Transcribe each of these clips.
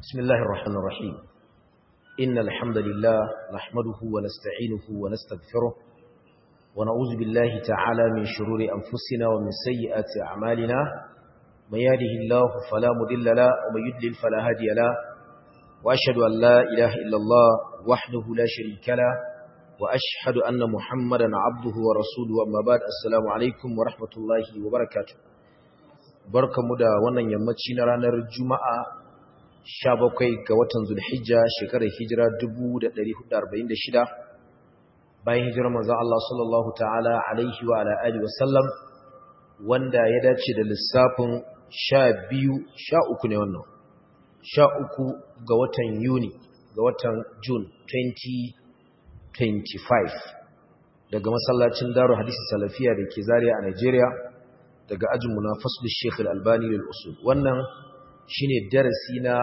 بسم الله الرحمن الرحيم إن الحمد لله نحمده ونستعينه ونستغفره ونعوذ بالله تعالى من شرور أنفسنا ومن سيئات أعمالنا من يهده الله فلا مضل له ومن يضلل فلا هادي له وأشهد أن لا إله إلا الله وحده لا شريك له وأشهد أن محمدا عبده ورسوله أما بعد السلام عليكم ورحمة الله وبركاته barkamu da wannan yammaci na ranar Juma'a 17 ga watan Zulhijja shekarar hijira 1446 bayan hijirar manzon Allah sallallahu ta'ala alaihi wa ala alihi wasallam wanda ya dace da lissafin 12 13 ne wannan 13 ga watan Yuni ga watan June 2025 daga masallacin Darul Hadisi Salafiya da ke Zaria a Nigeria daga ajinmu na fasul Sheikh Al-Albani lil usul wannan shine darasi na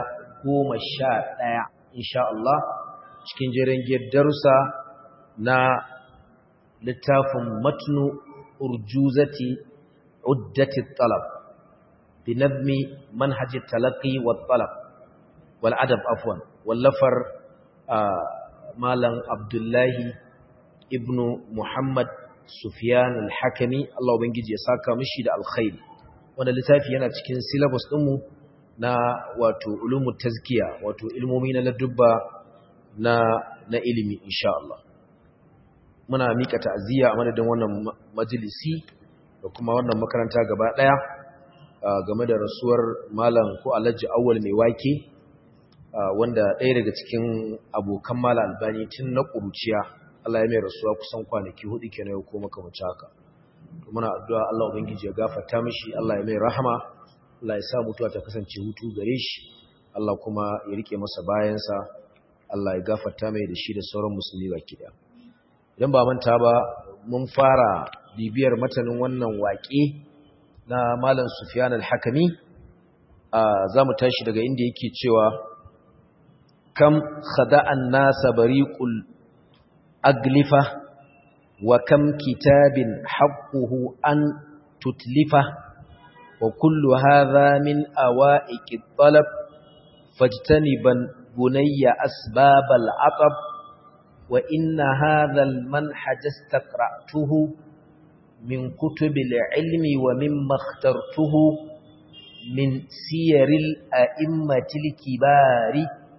11 insha Allah cikin jerin darussa na littafin matnu urjuzati uddati talab bi nadmi manhaj talaqi wa talab wal adab afwan wallafar malam Abdullahi ibnu Muhammad Sufyan al-Hakimi Allah ubangiji ya saka mishi da alkhairi wanda littafi yana cikin syllabus ɗinmu na wato ulumut tazkiya wato ilmomi na ladubba na na ilimi insha Allah muna mika ta'aziyya a madadin wannan majalisi da kuma wannan makaranta gaba daya game da rasuwar malam ko Alhaji Awwal mai wake wanda ɗaya daga cikin abokan malam Albani tun na ƙuruciya Allah ya mai rasuwa kusan kwanaki hudu kenan ya koma kamar haka muna addu'a Allah ubangiji ya gafarta mishi Allah ya mai rahama Allah ya sa mutuwa ta kasance hutu gare shi Allah kuma ya rike masa bayansa Allah ya gafarta mai da shi da sauran musulmi baki daya idan ba manta ba mun fara bibiyar matanin wannan waƙe na Malam Sufyan al-Hakimi za mu tashi daga inda yake cewa kam khada'an nasa bariqul أجلفة وكم كتاب حقه أن تتلفه وكل هذا من أوائك الطلب فاجتنبا بني أسباب العطب وإن هذا المنحج استقرأته من كتب العلم ومما اخترته من سير الأئمة الكبار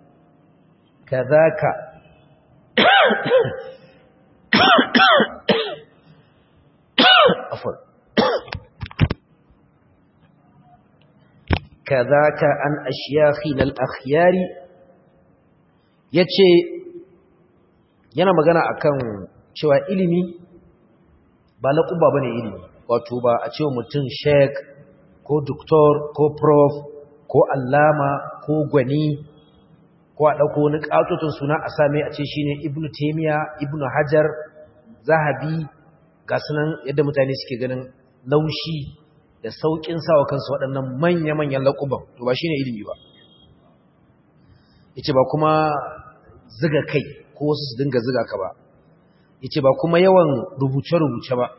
كذاك عفوا كذاك عن أشياخنا الأخيار yace yana magana akan cewa ilimi ba na kuba bane ilimi wato ba a cewa mutum sheik ko doktor ko prof ko allama ko gwani ko a ɗauko wani ƙatotun suna a same a ce shine ibnu taimiya ibnu hajar zahabi ga sunan yadda mutane suke ganin laushi da sauƙin sawa kansu waɗannan manya-manyan laƙuban to ba shine ilimi ba yace ba kuma ziga kai ko wasu su dinga ziga ka ba yace ba kuma yawan rubuce-rubuce ba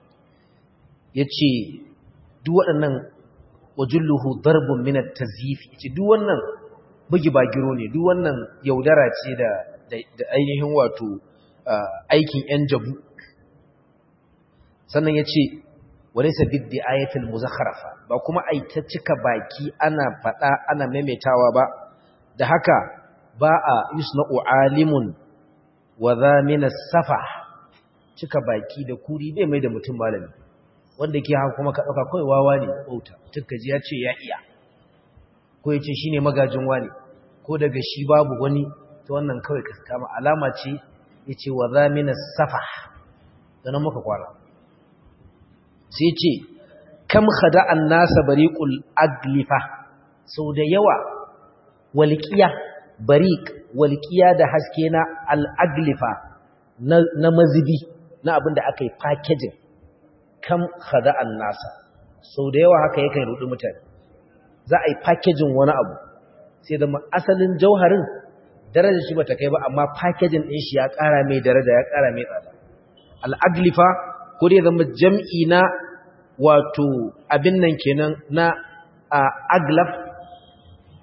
yace duk waɗannan wajulluhu darbun min at-tazyif yace duk wannan bugi bagiro ne duk wannan yaudara ce da da ainihin wato aikin yan jabu sannan yace walaysa biddi ayatul muzakharafa ba kuma ai ta cika baki ana fada ana maimaitawa ba da haka ba a yusna'u alimun wa zamina safa cika baki da kuri bai mai da mutum malami wanda ke haka kuma ka dauka kai wawa ne bauta tukkaji ya ce ya iya ko ya ce shi ne magajin wani ko daga shi babu wani ta wannan kawai ka kama alama ce ya ce wa zamina safa zanen muka kwara sai ce kam khada'an nasa bariqul aglifa sau da yawa walƙiya bariq walƙiya da haske na al'aglifa na mazibi na abin da aka yi packaging kam khada'an nasa sau da yawa haka yakan rudu mutane za a yi packaging wani abu sai da asalin jauharin daraja shi bata kai ba amma packaging din shi ya ƙara mai daraja ya ƙara mai tsada al'aglifa ko dai zama jam'i na wato abin nan kenan na aglaf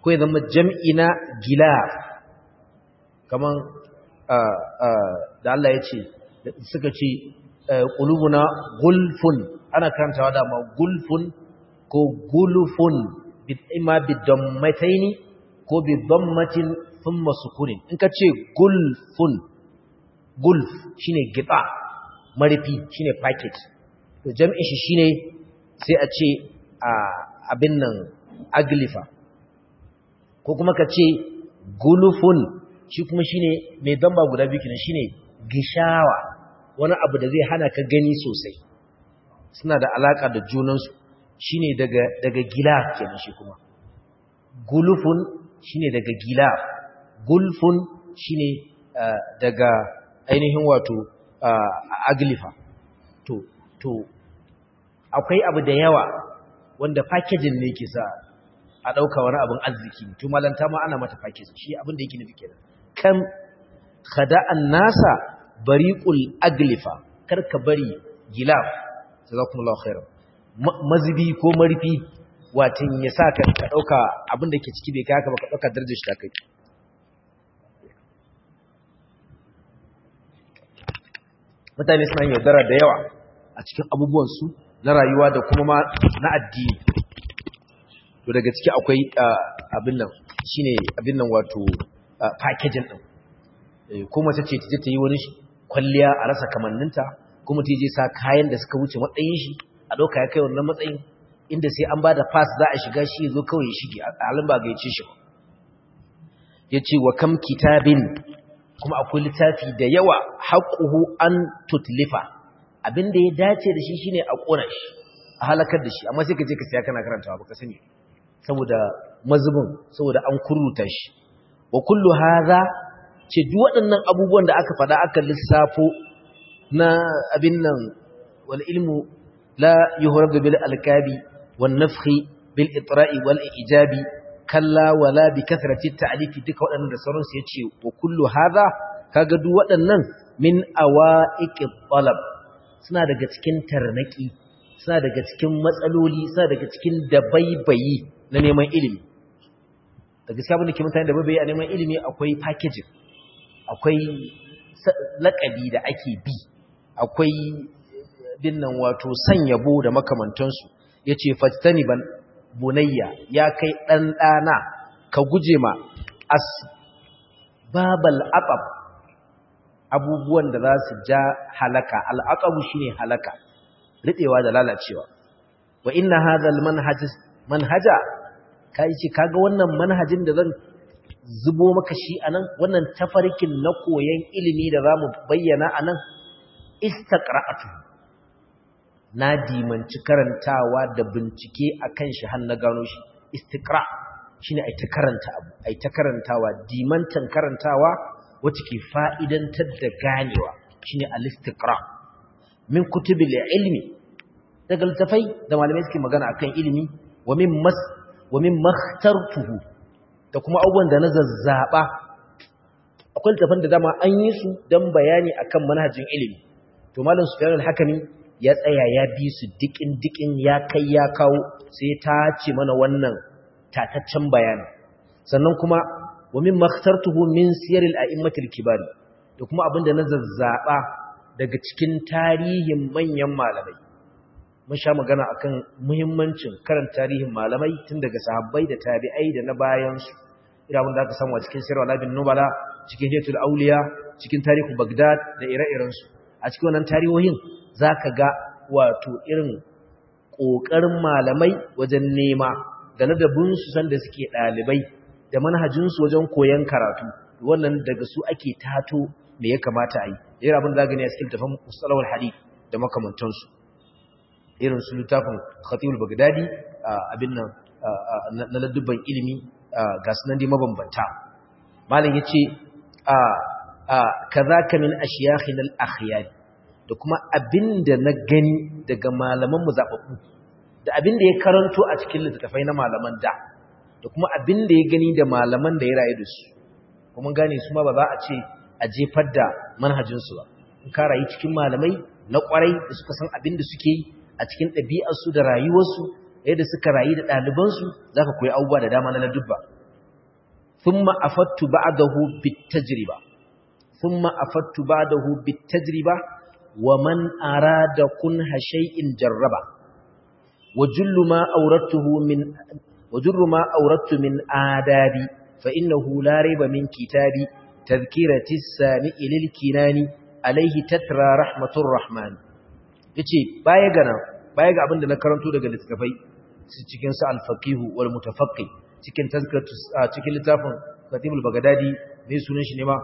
ko ya zama jam'i na gilaf kaman da Allah ya ce suka ce qulubuna gulfun ana karantawa da ma gulfun ko gulfun imma bidammataini ko bidammatin thumma sukunin in ka ce gulfun gulf shine gita marifi shine packet to jam'in shi shine sai a ce abin nan aglifa ko kuma ka ce gulufun shi kuma shine mai damba guda biyu kenan shine gishawa wani abu da zai hana ka gani sosai suna da alaka da junansu shine daga daga gilaf kenan shi kuma gulufun shine daga gilaf gulfun shine daga ainihin wato aglifa to to akwai abu da yawa wanda packaging ne ke sa a ɗauka wani abin arziki to malanta ma ana mata packaging shi abin da yake nufi kenan kan khada'an nasa bariqul aglifa karka bari gilaf jazakumullahu khairan mazubi ko marfi watin ya sa ka ɗauka abin da ke ciki bai kai haka ba ka ɗauka darajar shi ta kai mutane suna yaudara da yawa a cikin abubuwansu na rayuwa da kuma ma na addini to daga ciki akwai abin nan shine abin nan wato packaging din ko mace ce ta yi wani kwalliya a rasa kamanninta kuma ta je sa kayan da suka wuce matsayin shi a ɗauka ya kai wannan matsayin inda sai an ba da pass za a shiga shi zo kawai ya shige a halin ba gaice shi ba ya ce wa kam kitabin kuma akwai littafi da yawa haƙuhu an tutlifa abinda ya dace da shi shine a ƙona shi a halakar da shi amma sai ka je ka siya kana karantawa baka sani saboda mazubin saboda an kurruta shi wa kullu hadha ce duk waɗannan abubuwan da aka faɗa aka lissafo na abin nan wal ilmu la yuhradu bil alkabi wan nafhi bil itra'i wal ijabi kalla wala bi kathrati ta'lifi duka waɗannan da sauran su yace wa kullu hadha kaga duk waɗannan min awaiqi talab suna daga cikin tarnaki suna daga cikin matsaloli suna daga cikin dabaibayi na neman ilimi da gaskiya abin da ke mutane dabaibayi a neman ilimi akwai packaging akwai laƙabi da ake bi akwai binnan wato sanyabo da makamantansu yace fajtani ban bunayya ya kai ɗan ɗana ka guje ma as babal aqab abubuwan da za su ja halaka al'aqabu shine halaka riɗewa da lalacewa wa inna hadhal manhaj manhaja kai ce kaga wannan manhajin da zan zubo maka shi anan wannan tafarkin na koyon ilimi da zamu bayyana anan istaqra'atu na dimanci karantawa da bincike akan shi har na gano shi istiqra shine ai ta karanta abu ai ta karantawa dimantan karantawa wacce ke fa'idantar da ganewa shine al-istiqra min kutubil ilmi daga littafai da malamai suke magana akan ilimi wa min mas wa min makhtartuhu da kuma abubuwan da na zazzaba akwai littafan da dama an yi su dan bayani akan manhajin ilimi to malam Sufyan al-Hakimi ya tsaya ya bi su dikin dikin ya kai ya kawo sai ta ce mana wannan tataccen bayani sannan kuma wa min makhtartuhu min siyar al-a'immatil kibari da kuma abinda na zazzaba daga cikin tarihin manyan malamai mun sha magana akan muhimmancin karanta tarihin malamai tun daga sahabbai da tabi'ai da na bayan su irin da aka samu a cikin sirr al-bin nubala cikin hiyatul auliya cikin tarihu bagdad da ire-iren su a cikin wannan tarihohin zaka ga wato irin kokarin malamai wajen nema da ladabin su sanda suke dalibai da manhajin su wajen koyon karatu wannan daga su ake tato me ya kamata a yi irin abin da gani a cikin tafan mustalawar hadith da makamantansu irin su littafin khatibul bagdadi abin nan na ladubban ilimi ga sunan dai mabambanta malam yace kazaka min ashiyakhin al-akhyar da kuma abinda na gani daga malaman mu zababbu da abinda ya karanto a cikin littafai na malaman da da kuma abinda ya gani da malaman da ya rayu da su kuma gane su ma ba za a ce a jefar da manhajinsu ba in ka rayu cikin malamai na kwarai da suka san abin da suke yi a cikin ɗabi'arsu da rayuwarsu yadda suka rayu da ɗalibansu za ka koyi abubuwa da dama na ladubba thumma afattu ba'dahu bitajriba thumma afattu ba'dahu bitajriba wa man arada kunha shay'in jarraba wa jullu ma awrattuhu min wa jullu ma awrattu min adabi fa innahu la rayba min kitabi tadhkirati as-sami'i lil kinani alayhi tatra rahmatur rahman yace baya ga nan baya ga abinda na karanto daga littafai cikin sa al-faqihu wal mutafaqqi cikin tazkiratu cikin littafin Khatibul Baghdadi mai sunan shi ne ma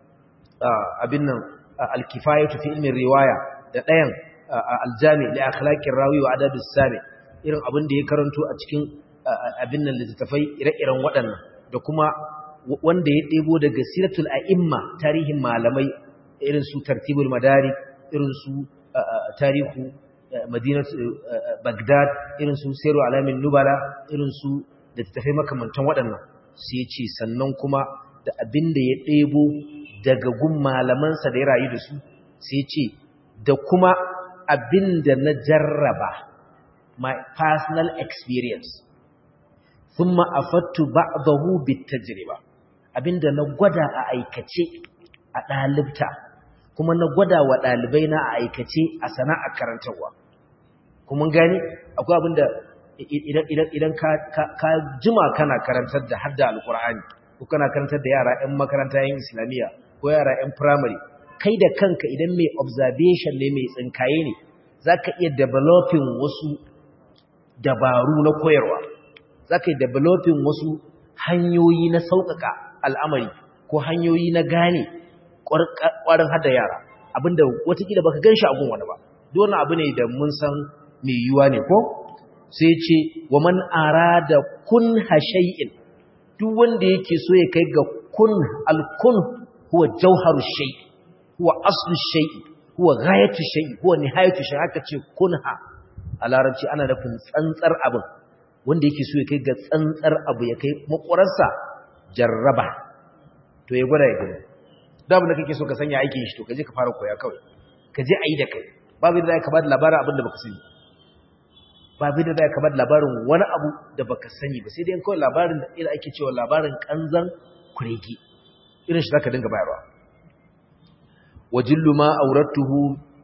abin nan al-kifayatu fi ilmi riwaya da ɗayan al-jami li akhlaqir rawi wa adab as-sami irin abin da ya karanto a cikin abin nan littafai ire-iren waɗannan da kuma wanda ya ɗebo daga siratul a'imma tarihin malamai irin su tartibul madari irin su tarihu madinat bagdad irin su sayru alamin nubala irin su da tafai makamantan waɗannan sai ce sannan kuma da abin da ya ɗebo daga gun malamansa da ya rayu da su sai ce da kuma abin da na jarraba my personal experience thumma afattu ba'dahu bitajriba abinda na gwada a aikace a ɗalibta kuma na gwada wa ɗalibai na a aikace a sana'a karantarwa kuma gani akwai abinda idan ka jima kana karantar da hadda alkur'ani ko kana karantar da yara 'yan makaranta 'yan islamiyya ko yara 'yan firamare kai da kanka idan mai observation ne mai tsinkaye ne za ka iya developing wasu dabaru na koyarwa za ka yi developing wasu hanyoyi na sauƙaƙa al'amari ko hanyoyi na gane ƙwarin hada yara abinda watakila baka gan shi agun wani ba dole abu ne da mun san mai yiwuwa ne ko sai ce wa man arada kun hashay'in duk wanda yake so ya kai ga kun alkun huwa jauharu shay huwa aslu shay huwa ghayatu shay huwa nihayatu shay haka ce kunha a larabci ana nufin tsantsar abin wanda yake so ya kai ga tsantsar abu ya kai makwararsa jarraba to ya gwada ya gani da abin da kake so ka sanya aikin shi to ka je ka fara koya kawai ka je a yi da kai babu da ka ba da labarin abin da baka sani babu da ka ba da labarin wani abu da baka sani ba sai dai kawai labarin da ila ake cewa labarin kanzan kuregi irin shi zaka dinga bayarwa wajillu ma aurattuhu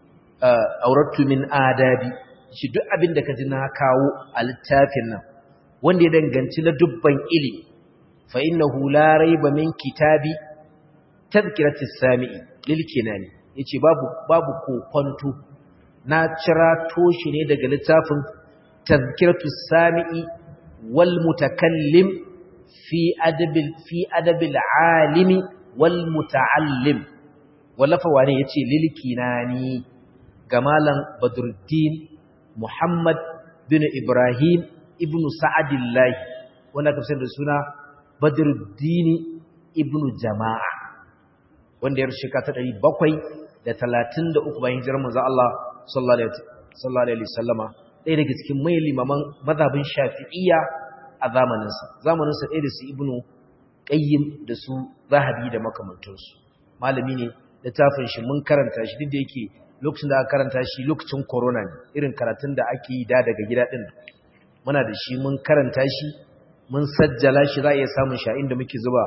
aurattu min adabi shi duk abin da ka ji na kawo a littafin nan wanda ya danganci na dubban ilimi fa innahu la raiba min kitabi tadhkiratis sami'i lil kinani yace babu babu kokonto na cira toshi ne daga littafin tadhkiratus sami'i wal mutakallim fi adabil fi adabil alimi wal muta'allim wallafa wane yace lil kinani ga malam badruddin Muhammad bin Ibrahim ibn Sa'adillahi wanda ka da suna Badruddin ibn Jama'a wanda ya rushika ta 733 bayan hijirar manzo Allah sallallahu alaihi wasallama ɗaya daga cikin mai limaman mazhabin Shafi'iyya a zamaninsa zamaninsa ɗaya da su Ibn Qayyim da su Zahabi da makamantansu malami ne littafin shi mun karanta shi duk da yake lokacin da aka karanta shi lokacin corona ne irin karatun da ake yi da daga gida din muna da shi mun karanta shi mun sajjala shi za a iya samun shi inda muke zuba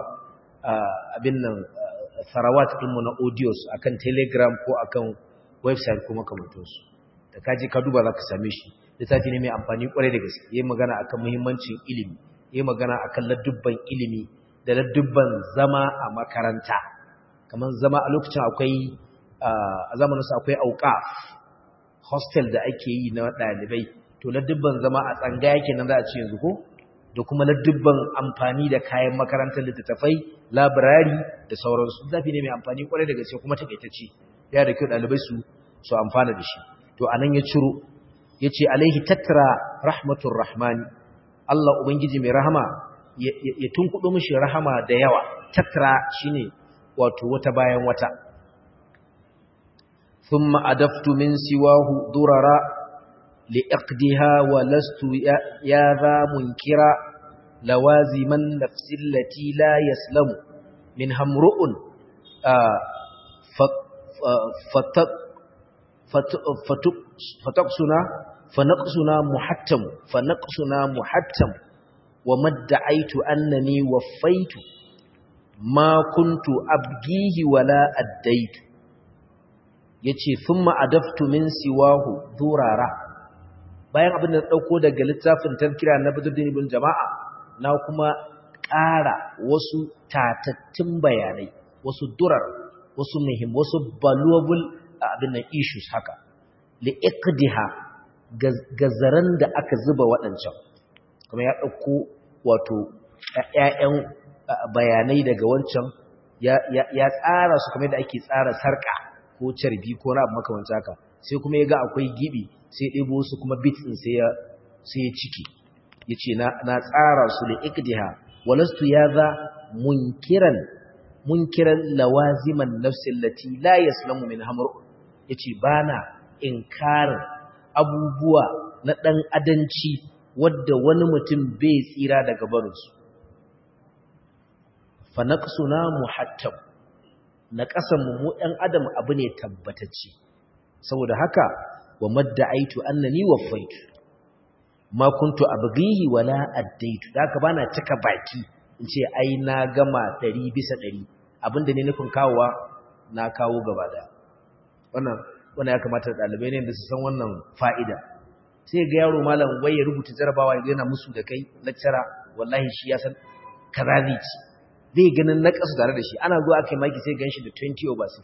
abin nan sarawat ɗinmu na audios akan telegram ko akan website ko makamantansu da kaji ka duba za ka same shi littafi ne mai amfani kwarai da gaske yi magana akan muhimmancin ilimi yi magana akan ladubban ilimi da ladubban zama a makaranta kamar zama a lokacin akwai a zamaninsu akwai auqaf hostel da ake yi na ɗalibai to ladubban zama a tsangaya kenan za a ce yanzu ko da kuma ladubban amfani da kayan makarantar littattafai labirari da sauransu zafi ne mai amfani kwarai da gaske kuma takaitacce ya da kyau ɗalibai su su amfana da shi to anan ya ciro ya ce alaihi tattara rahmatun rahmani Allah Ubangiji mai rahama ya tunkuɗo mishi rahama da yawa tattara shine wato wata bayan wata ثم أدفت من سواه ضررا لإقدها ولست يا ذا منكرا لوازم النفس التي لا يسلم منها امرؤ فتقصنا فنقصنا محتم فنقصنا محتم وما ادعيت أنني وفيت ma kuntu abgihi wala addaitu yace thumma adaftu min siwahu durara bayan abin da dauko daga littafin tafkira na Badruddin ibn Jama'a na kuma ƙara wasu tatattun bayanai wasu durar wasu muhim wasu valuable abin nan issues haka li iqdiha gazaran da aka zuba waɗancan kuma ya ɗauko wato ‘ya'yan bayanai daga wancan ya tsara su kamar da ake tsara sarƙa ko carbi ko na abu makamanci haka sai kuma ya ga akwai gibi sai ɗebo su kuma bitsin sai ya ciki ya ce na tsara su da ikdiha walastu ya za munkiran munkiran lawaziman nafsin lati la yaslamu min hamar ya ce ba na inkarin abubuwa na ɗan adanci wadda wani mutum bai tsira daga barinsu fa naqsuna muhattab na ƙasanmu mu ɗan adam abu ne tabbatacce saboda haka wa madda'aitu annani waffaitu ma kuntu abghihi wala addaitu haka bana cika baki in ce ai na gama 100 bisa 100 abinda ne nufin kawowa na kawo gaba da wannan wannan ya kamata dalibai ne da su san wannan fa'ida sai ga yaro malam wai ya rubuta jarabawa yana musu da kai lecturer wallahi shi ya san kaza zai ci zai ganin na kasu tare da shi ana zuwa aka yi maki sai ganshi da 20 over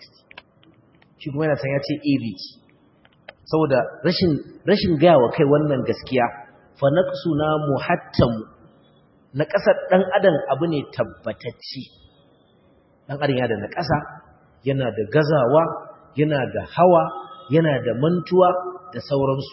60 shi kuma yana san ya ce average saboda rashin rashin gaya wa kai wannan gaskiya fa naqsuna muhattam na kasar dan adam abu ne tabbatacce dan adam yana da na kasa yana da gazawa yana da hawa yana da mantuwa da sauransu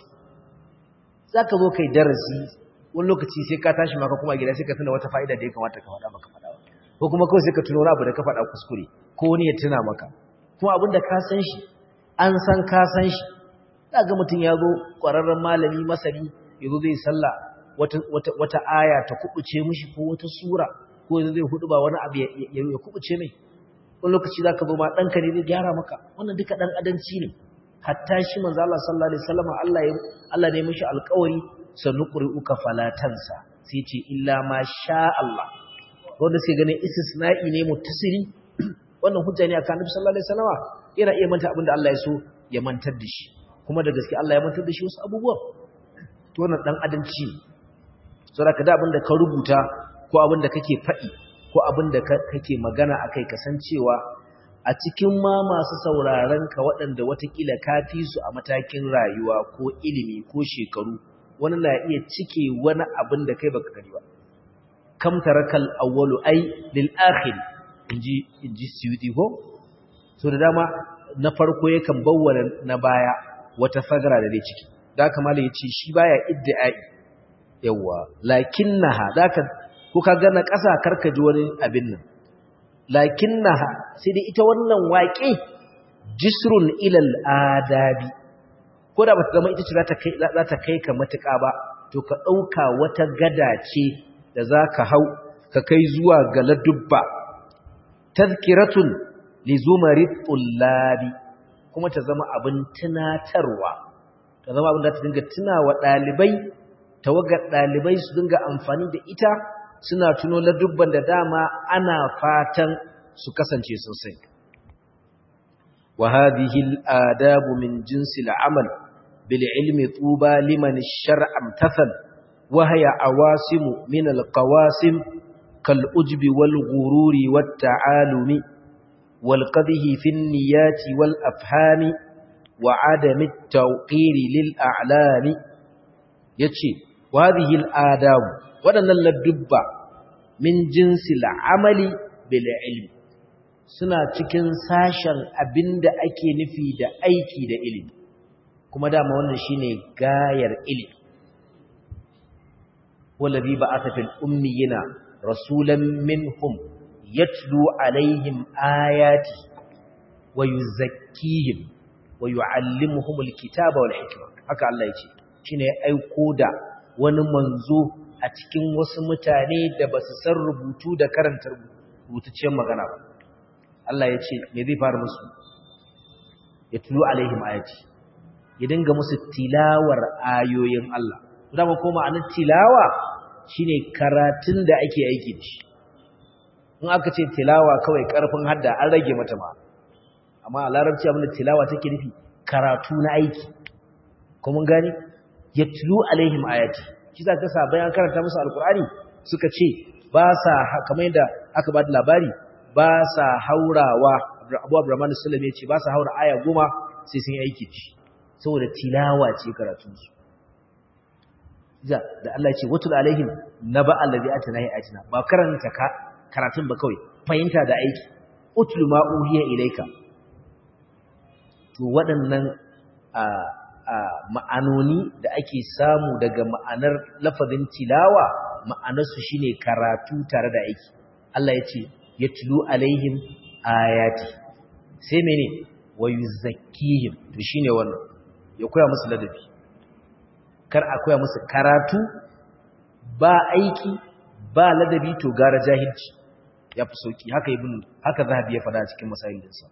zaka zo kai darasi wani lokaci sai ka tashi maka kuma gida sai ka tuna wata fa'ida da ya kamata ka faɗa maka faɗa ko kuma kawai sai ka tuno wani abu da ka faɗa kuskure ko wani ya tuna maka kuma abin da ka san shi an san ka san shi za ga mutum ya zo ƙwararren malami masani ya zo zai sallah wata aya ta kubuce mishi ko wata sura ko zai hudu ba wani abu ya kubuce mai wani lokaci za ka zo ma ɗanka ne zai gyara maka wannan duka ɗan adanci ne hatta shi manzo Allah sallallahu alaihi wasallam Allah ya Allah ne mishi alƙawari sanuqri'uka falatansa sai ce illa ma sha Allah wanda sai ganin istisna'i ne muttasili wannan hujja ne akan Annabi sallallahu alaihi wasallam yana iya manta abinda Allah ya so ya mantar da shi kuma da gaske Allah ya mantar da shi wasu abubuwan to wannan dan adalci saboda ka da abinda ka rubuta ko abinda kake faɗi ko abinda kake magana akai kasancewa a cikin ma masu sauraron ka waɗanda watakila ka fi su a matakin rayuwa ko ilimi ko shekaru wani na iya cike wani abin da kai baka gani ba kam tarakal awwalu ay lil akhir inji inji suyuti ko so da dama na farko yakan bawwala na baya wata fagara da zai ciki da kamar yace shi baya iddiai yawa lakinnaha daka ko ka ga na ƙasa karka ji wani abin nan lakinnaha sai dai ita wannan waƙe jisrun ilal adabi ko da bata zama ita ce za ta kai ka matuƙa ba to ka ɗauka wata gada ce da za ka hau ka kai zuwa ga ladubba tazkiratun li zumari tullabi kuma ta zama abin tunatarwa ta zama abin da ta dinga tunawa ɗalibai tawagar ɗalibai su dinga amfani da ita suna tuno ladubban da dama ana fatan su kasance sosai wa hadhihi al-adabu min jinsi al-amal bil ilmi tuba liman ash-shar'a amtathal wa hiya awasimu min al-qawasim kal ujbi wal ghururi wat ta'alumi wal qadhi fi an-niyati wal afhami wa adami at-tawqiri lil a'lami yace wa hadhihi al-adabu waɗannan ladubba min jinsi la'amali bil ilmi suna cikin sashen abinda ake nufi da aiki da ilimi kuma dama wannan shine gayar ilimi wallazi ba'atha fil ummiyina rasulan minhum yatlu alaihim ayati wa yuzakkihim wa yuallimuhum alkitaba wal hikma haka Allah yace shine ya aiko da wani manzo a cikin wasu mutane da ba su san rubutu da karanta rubutacciyar magana ba Allah ya ce me zai fara musu ya tulu alaihim ayati ya dinga musu tilawar ayoyin Allah dama ko ma'anar tilawa shine karatun da ake aiki da shi in aka ce tilawa kawai karfin hadda an rage mata ma amma a larabci abin da tilawa take nufi karatu na aiki kuma gani yatlu alaihim ayati shi za ka sa bayan karanta musu alkur'ani suka ce ba sa kamar yadda aka ba da labari ba sa haurawa abu abraman sallam ya ce ba sa haura aya goma sai sun yi aiki ci saboda tilawa ce karatunsu da Allah ce watul alaihim naba allazi atanahi ayatina ba karanta ka karatun ba kawai fahimta da aiki utlu ma uhiya ilaika to waɗannan ma'anoni da ake samu daga ma'anar lafazin tilawa ma'anarsu shine karatu tare da aiki Allah ya ce yatlu alaihim ayati sai mene wa yuzakkihim to shine wannan ya koya musu ladabi kar a koya musu karatu ba aiki ba ladabi to gara jahilci ya fi sauki haka ibn haka zahabi ya fada cikin masayilinsa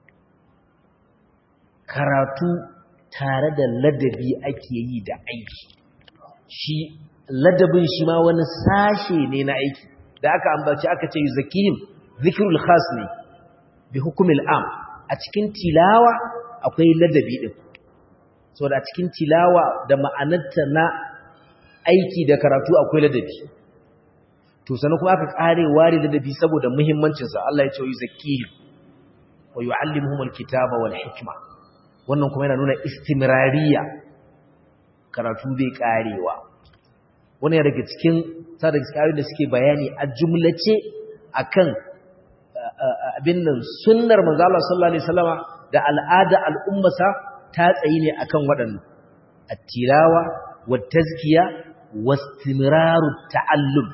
karatu tare da ladabi ake yi da aiki shi ladabin shi ma wani sashe ne na aiki da aka ambaci aka ce zakihim zikrul khas ne bi hukumil am a cikin tilawa akwai ladabi din saboda a cikin tilawa da ma'anarta na aiki da karatu akwai ladabi to sanan kuma aka kare ware ladabi saboda muhimmancin sa Allah ya ce yuzakkihim wa yuallimuhumul kitaba wal hikma wannan kuma yana nuna istimrariya karatu bai karewa wannan ya daga cikin sa daga cikin da suke bayani a jumlace akan abin nan sunnar manzo Allah sallallahu alaihi wasallama da al'ada al'ummasa ta tsayi ne akan waɗannan at-tilawa wat-tazkiya wastimraru ta'allum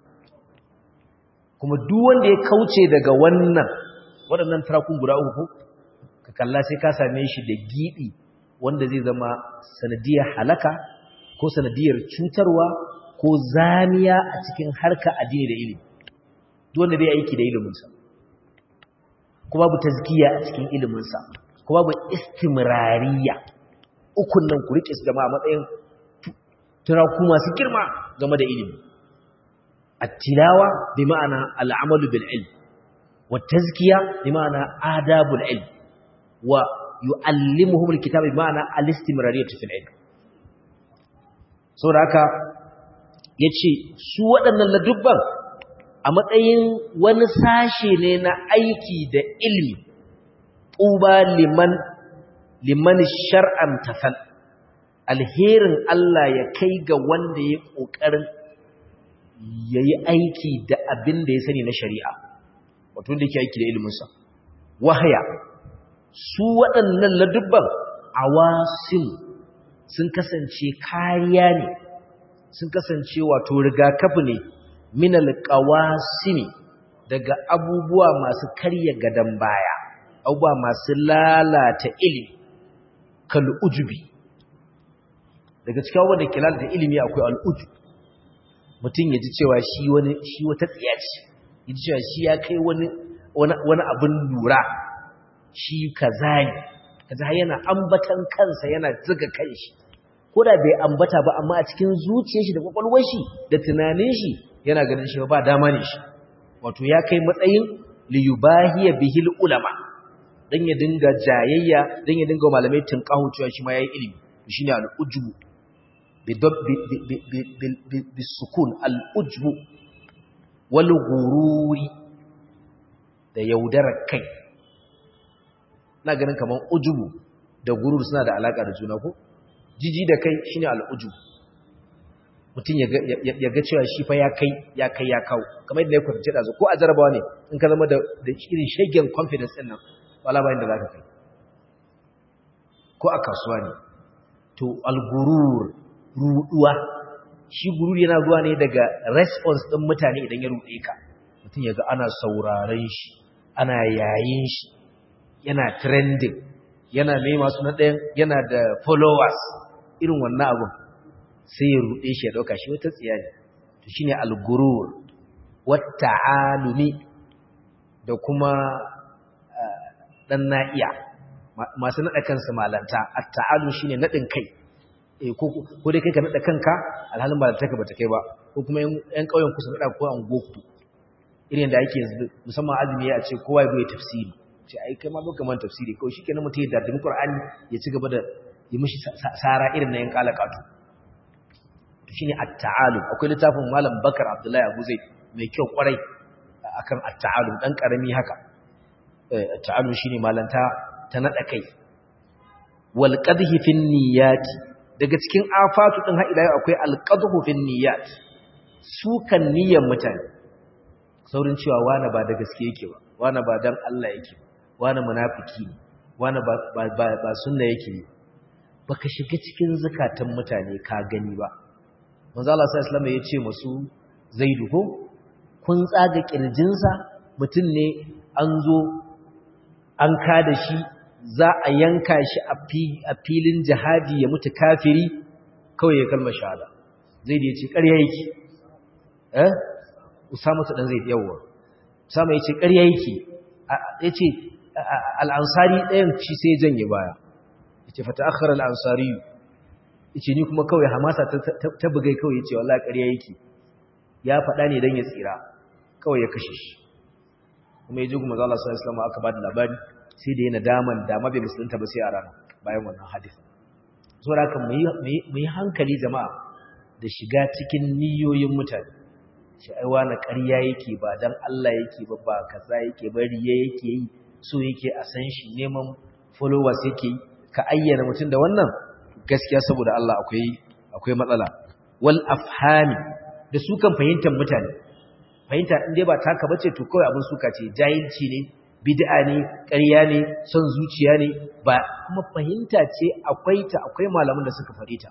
kuma duk wanda ya kauce daga wannan waɗannan tarakun guda uku ka kalla sai ka same shi da gibi wanda zai zama sanadiyar halaka ko sanadiyar cutarwa ko zamiya a cikin harka addini da ilimi duk wanda bai aiki da iliminsa ko babu tazkiya a cikin iliminsa ko babu istimrariya ukun nan ku rike su jama'a matsayin turaku masu girma game da ilimi at-tilawa bi ma'ana al-amalu bil ilm wa tazkiya bi ma'ana adabul ilm wa yu'allimuhum al-kitaba bi ma'ana al-istimrariyatu fil ilm saboda haka yace su waɗannan ladubban a matsayin wani sashe ne na aiki da ilmi tuba liman liman shar'an tafal alherin Allah ya kai ga wanda ya kokarin yayi aiki da abin da ya sani na shari'a wato wanda yake aiki da ilimin sa wahaya su waɗannan ladubban awasim sun kasance kariya ne sun kasance wato rigakafi ne min alqawasimi daga abubuwa masu karya gadan baya abubuwa masu lalata ilimi kal ujubi daga cikin wanda ke lalata ilimi akwai al'ujub mutum ya ji cewa shi wani shi wata tsiya ce ya ji cewa shi ya kai wani wani abin lura shi kaza ne kaza yana ambatan kansa yana zuga kanshi ko da bai ambata ba amma a cikin zuciyar shi da kwakwalwar shi da tunanin shi yana ganin shi ba dama ne shi wato ya kai matsayin liyubahiya bihil ulama dan ya dinga jayayya dan ya dinga malamai tunkahu cewa shi ma yayi ilimi shine al-ujbu bisukun al-ujbu wal ghururi da yaudarar kai na ganin kaman ujubu da gurur suna da alaka da juna ko jiji da kai shine al-ujbu mutum ya ga cewa shi fa ya kai ya kai ya kawo kamar yadda ya kwatance da ko a jarabawa ne in ka zama da irin shagen confidence din nan wala bayan da za ka kai ko a kasuwa ne to algurur ruduwa shi gurur yana zuwa ne daga response din mutane idan ya rude ka mutum ya ga ana sauraron shi ana yayin shi yana trending yana mai masu na ɗayan yana da followers irin wannan abun sai ya ruɗe shi ya ɗauka shi wata tsiya ne to shi ne algurur wata alumi da kuma ɗan na'iya masu naɗa kansu malanta a ta'alu shi ne naɗin kai ko dai kai ka naɗa kanka alhalin malanta ka bata kai ba ko kuma ‘yan ƙauyen kusa naɗa ko an goku irin da ake yanzu musamman azumi ya ce kowa ya zo ya tafsiri ce ai kai ma zo kaman tafsiri kawai shikenan mutum ya dadin Qur'ani ya ci gaba da yi mishi sara irin na yan kalakatu to shine at-ta'alum akwai littafin malam Bakar Abdullahi Abu Zaid mai kyau kwarai akan at-ta'alum dan karami haka at-ta'alum shine malanta ta nada kai wal qadhi fi niyyat daga cikin afatu din ha ila akwai al qadhu fi niyyat su kan niyyar mutane saurin cewa wani ba da gaske yake ba wani ba dan Allah yake ba wani munafiki ne wani ba ba ba sunna yake ne baka shiga cikin zakatan mutane ka gani ba manzo Allah sallallahu alaihi wasallam ya ce musu zaidu ko kun tsaga kirjinsa mutum ne an zo an kada shi za a yanka shi a filin jihadi ya mutu kafiri kawai ya kalmar shahada zai da ya ce ƙarya yake eh usama ta dan zai yawa usama ya ce ƙarya yake ya ce al'ansari ɗayan shi sai janye baya ya ce fata akhara al'ansari ya ce ni kuma kawai hamasa ta bugai kawai ya ce wallah ƙarya yake ya faɗa ne don ya tsira kawai ya kashe shi kuma ya ji kuma zala sallallahu alaihi aka ba da labari sai da yana daman dama bai musulunta ba sai a rana bayan wannan hadisi so da mu yi hankali jama'a da shiga cikin niyoyin mutane shi aiwa na ƙarya yake ba dan Allah yake ba ba kaza yake ba riya yake yi so yake a san shi neman followers yake yi ka ayyana mutum da wannan gaskiya saboda Allah akwai akwai matsala wal afhami da su kan fahimtar mutane fahimta in dai ba taka bace to kawai abin suka ce jahilci ne bid'a ne ƙarya ne son zuciya ne ba kuma fahimta ce akwai ta akwai malaman da suka faɗe ta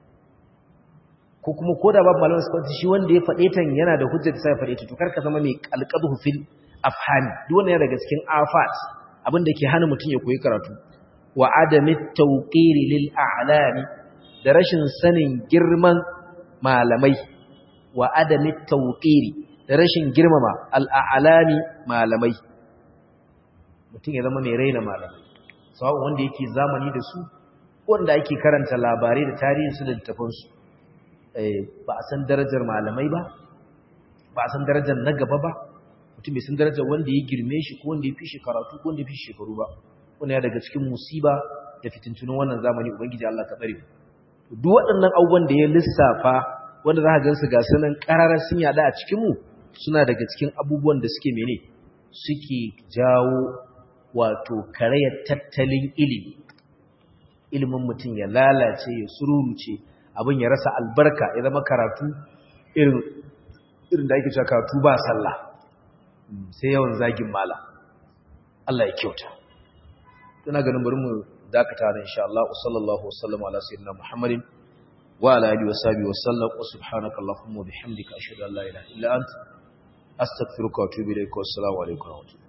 ko kuma koda babu malaman suka faɗe shi wanda ya faɗe ta yana da hujjar da sai faɗe ta to kar ka zama mai alqadhu fil afhami duk wannan yana daga cikin afat abin da ke hana mutum ya koyi karatu wa adami tawqiri lil a'lami da rashin sanin girman malamai wa adami tawqiri da rashin girmama al'alami malamai mutum ya zama mai raina malamai sawa'un wanda yake zamani da su wanda ake karanta labarai da tarihinsu da littafinsu ba a san darajar malamai ba ba a san darajar na gaba ba mutum bai san darajar wanda ya girme shi ko wanda ya fi shi karatu ko wanda ya fi shi shekaru ba wanda ya daga cikin musiba da fitintunin wannan zamani ubangiji Allah ka tsare duk waɗannan abubuwan da ya lissafa wanda za ka gansu ga sanan ƙararar sun yada a cikinmu suna daga cikin abubuwan da suke mene suke jawo wato karayar tattalin ilimi ilimin mutum ya lalace ya sururuce abin ya rasa albarka ya zama karatu irin da ake cewa karatu ba sallah sai yawan zagin mala Allah ya kyauta tuna ganin bari mu dakata da insha Allah sallallahu wasallam ala sayyidina Muhammadin wa ala alihi wa sahbihi wa sallam wa subhanaka allahumma wa bihamdika ashhadu an la ilaha illa anta astaghfiruka wa atubu ilayk wa assalamu alaikum wa rahmatullahi